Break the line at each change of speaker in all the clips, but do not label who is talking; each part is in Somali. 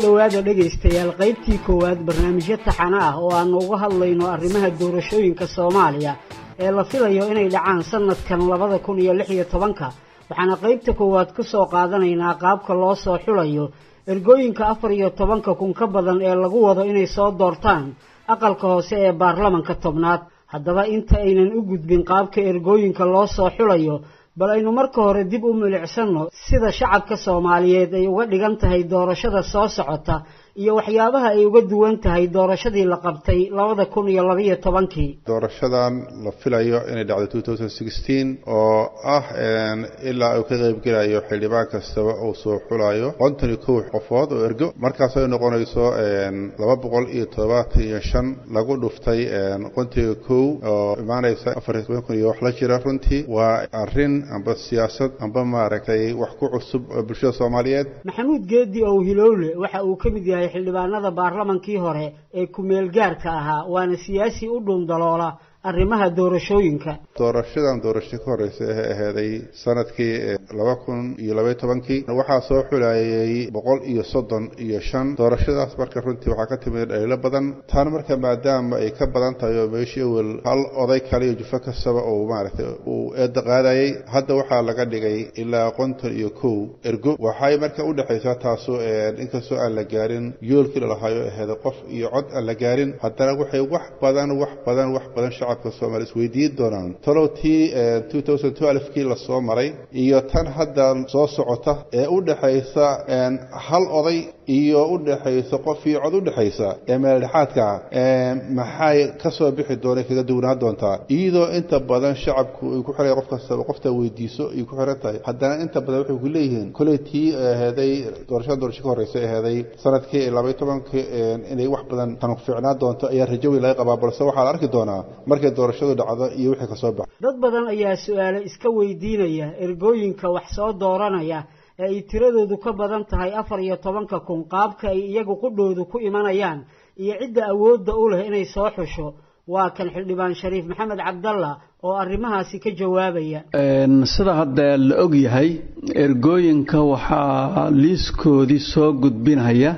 dhowaada dhegaystayaal qaybtii koowaad barnaamijyo taxano ah oo aanu uga hadlayno arrimaha doorashooyinka soomaaliya ee la filayo inay dhacaan sanadkan labada kun iyo lix iyo tobanka waxaana qaybta koowaad ku soo qaadanaynaa qaabka loo soo xulayo ergooyinka afar iyo tobanka kun ka badan ee lagu wado inay soo doortaan aqalka hoose ee baarlamanka tobnaad haddaba inta aynan u gudbin qaabka ergooyinka loo soo xulayo bal aynu marka hore dib u milicsanno sida shacabka soomaaliyeed ay uga dhigan tahay doorashada soo socota iyo waxyaabaha ay uga duwan tahay doorashadii la qabtay labada kun iyo labaiyo tobankii
doorashadan la filayo inay dhacdo two thousand sixteen oo ah ilaa uu ka qaybgelayo xildhibaan kastaba uu soo xulayo konton iyo kow qofood oo ergo markaas ay noqonayso laba boqol iyo toddobaatan iyo shan lagu dhuftay konton iyo kow oo imaanaysa afar iyo toban kun iyo wax la jira runtii waa arrin amba siyaasad amba maaragtay wax ku cusub bulshada soomaaliyeed
maxamuud geedi ow hilowle waxa uu ka mid yahay xildhibaanada baarlamankii hore ee ku-meel gaarka ahaa waana siyaasi u dhuundaloola arrimaha doorashooyinka
doorashadan doorasho ka horeysa ee aheeday sanadkii laba kun iyo labaiyo tobankii waxaa soo xulayay boqol iyo soddon iyo shan doorashadaas marka runtii waxaa ka timid dhaliilo badan tan marka maadaama ay ka badan tahay oo meeshii awel hal oday kale iyo jufo kastaba uu maaragtay uu eedda qaadayay hadda waxaa laga dhigay ilaa konton iyo kow ergo waxay marka u dhexaysaa taasu inkastoo aan la gaarin yoolkii lalahaayo aheeday qof iyo cod aan la gaarin haddana waxay wax badan wax badan wax badan shacab soomali isweydiin doonaan talow tii two thousand twelve-kii lasoo maray iyo tan hadda soo socota ee u dhexaysa hal oday iyo u dhexaysa qof iyo cod u dhexaysa ee meeldhexaadka maxay ka soo bixi doona kaga duwnaan doontaa iyadoo inta badan shacabku ay ku xiray qof kastaba qofta weydiiso ay ku xiran tahay haddana inta badan waxay ku leeyihiin koley tii aheeday doorashada doorasho ka horeysa aheeday sanadkii labaiyo tobankii inay wax badan tan fiicnaan doonto ayaa rajo weyn laga qabaa balse waxaa la arki doonaa markay doorashadu dhacdo iyo wixii kasoo baxa
dad badan ayaa su-aale iska weydiinaya ergooyinka wax soo dooranaya ee ay tiradoodu ka badan tahay afar iyo tobanka kun qaabka ay iyagu qudhoodu ku imanayaan iyo cidda awoodda u leh inay soo xusho waa kan xildhibaan shariif maxamed cabdalla oo arrimahaasi ka jawaabaya
sida hadda la og yahay ergooyinka waxaa liiskoodii soo gudbinaya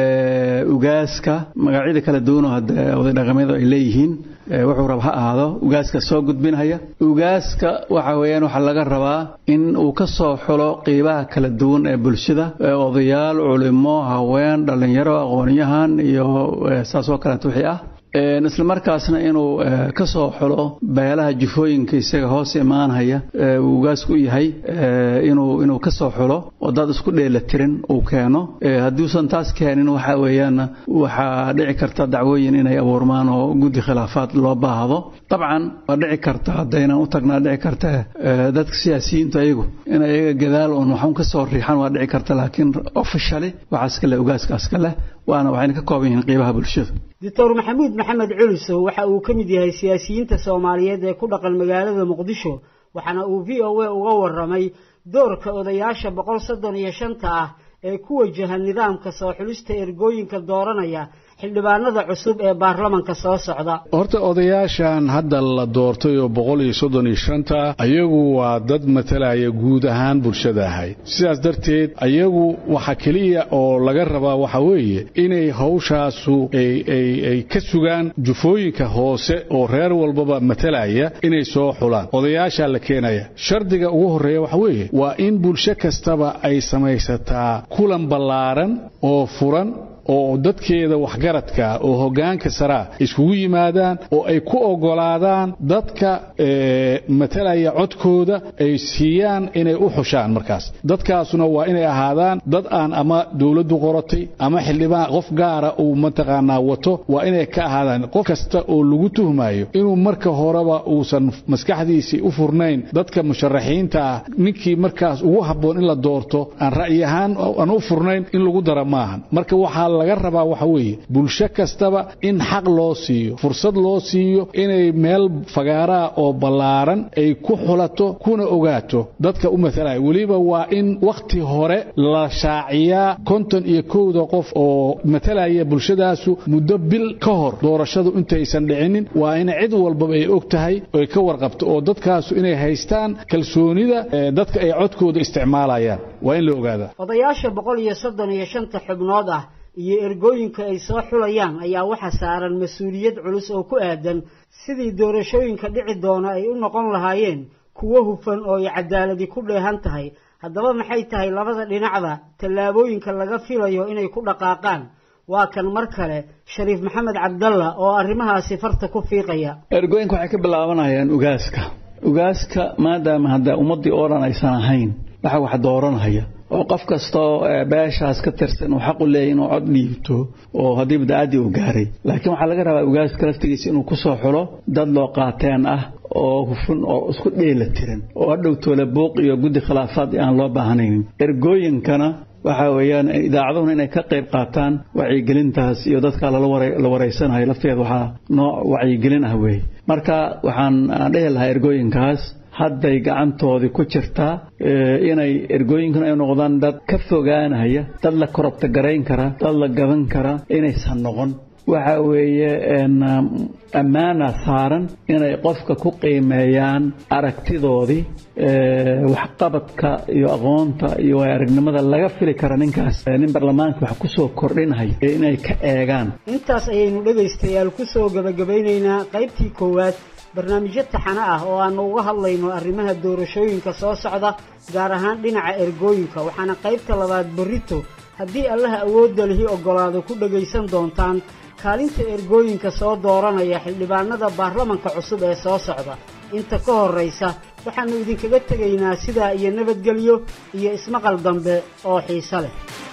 ugaaska magacyada kala duwanoo hadda oday dhaqameedu ay leeyihiin wuxuu rab ha ahaado ugaaska soo gudbinhaya ugaaska waxa weeyaan waxaa laga rabaa in uu ka soo xulo qiibaha kala duwan ee bulshada odayaal culimo haween dhallinyaro aqoonyahan iyo saasoo kaleeto wixii ah isla markaasna inuu ka soo xulo beelaha jufooyinka isaga hoos imaanhaya uu ugaasku u yahay inuu inuu ka soo xulo oo dad isku dheelatirin uu keeno hadduusan taas keenin waxa weeyaan waxaa dhici karta dacwooyin inay abuurmaan oo guddi khilaafaad loo baahdo dabcan waa dhici karta haddaynan u tagnaa dhici karta dadka siyaasiyiintu ayagu in ayaga gadaal uun waxun ka soo riixan waa dhici karta laakiin officially waxaa iska leh ugaaska iska leh waana waxayna ka kooban yihiin qiibaha bulshada
doctor maxamuud maxamed culisow waxa uu ka mid yahay siyaasiyiinta soomaaliyeed ee ku dhaqan magaalada muqdisho waxaana uu v o a uga warramay doorka odayaasha boqol soddon iyo shanta ah ee ku wajaha nidaamka soo xulista ergooyinka dooranaya xildhibaanada cusub ee baarlamanka soo socda
horta odayaashan hadda la doortay oo boqol iyo soddon iyo shanta ayagu waa dad matalaya guud ahaan bulshada ahayd sidaas darteed ayagu waxa keliya oo laga rabaa waxa weeye inay hawshaasu ay ka sugaan jufooyinka hoose oo reer walbaba matalaya inay soo xulaan odayaashaa la keenaya shardiga ugu horreeya waxa weeye waa in bulsho kastaba ay samaysataa kulan ballaaran oo furan oo dadkeeda waxgaradka oo hoggaanka saraa iskugu yimaadaan oo ay ku oggolaadaan dadka matalaya codkooda ay siiyaan inay u xushaan markaas dadkaasuna waa inay ahaadaan dad aan ama dowladdu qoratay ama xildhibaan qof gaara uu mataqaanaa wato waa inay ka ahaadaan qof kasta oo lagu tuhmayo inuu marka horeba uusan maskaxdiisii u furnayn dadka musharaxiinta ah ninkii markaas ugu habboon in la doorto aan ra'yi ahaan aan u furnayn in lagu dara maahan marka waxaa laga rabaa waxa weeye bulsho kastaba in xaq loo siiyo fursad loo siiyo inay meel fagaaraa oo ballaaran ay ku xulato kuna ogaato dadka u matalaya weliba waa in wakhti hore la shaaciyaa konton iyo kowda qof oo matalaya bulshadaasu muddo bil ka hor doorashadu intaysan dhicinin waa in cid walbaba ay og tahay oy ka warqabto oo dadkaasu inay haystaan kalsoonida dadka ay codkooda isticmaalayaan waa in la ogaadaa
odayaasha boqol iyo soddon iyo shanta xubnood ah iyo ergooyinka ay soo xulayaan ayaa waxa saaran mas-uuliyad culus oo ku aadan sidii doorashooyinka dhici doona ay u noqon lahaayeen kuwo hufan oo ay cadaaladi ku dheehan tahay haddaba maxay tahay labada dhinacba tallaabooyinka laga filayo inay ku dhaqaaqaan waa kan mar kale shariif maxamed cabdalla oo arrimahaasi farta ku fiiqaya
ergooyinka waxay ka bilaabanayaan ugaaska ugaaska maadaama hadda ummaddii oo dhan aysan ahayn waxa wax dooranaya oo qof kastoo beeshaas ka tirsan uu xaq u leeyahy inuu cod dhiibto oo haddii badacaddii uu gaaray laakiin waxaa laga rabaa ugaaska laftigiisa inuu ku soo xulo dad loo qaateen ah oo hufun oo isku dheela tiran oo hadhow toole buuq iyo guddi khilaafaad aan loo baahnaynin ergooyinkana waxa weeyaan idaacaduhuna inay ka qayb qaataan wacyigelintaas iyo dadka la wareysanayo lafteeda waxaa nooc wacyigelin ah weeye marka waxaan dhihi lahaa ergooyinkaas hadday gacantoodii ku jirtaa inay ergooyinkuna ay noqdaan dad ka fogaanaya dad la korobta garayn kara dad la gaban kara inaysan noqon waxa weeye ammaana saaran inay qofka ku qiimeeyaan aragtidoodii waxqabadka iyo aqoonta iyo aragnimada laga fili kara ninkaas nin baarlamaanka wax ku soo kordhinaya inay ka eegaan
intaas ayaynu dhegaystayaal ku soo gabagabeynaynaa qaybtii koowaad barnaamijyo taxano ah oo aanu uga hadlayno arrimaha doorashooyinka soo socda gaar ahaan dhinaca ergooyinka waxaana qaybta labaad berrito haddii allaha awoodda lihi oggolaado ku dhagaysan doontaan kaalinta ergooyinka soo dooranaya xildhibaanada baarlamanka cusub ee soo socda inta ka horraysa waxaannu idinkaga tegaynaa sidaa iyo nabadgelyo iyo ismaqal dambe oo xiise leh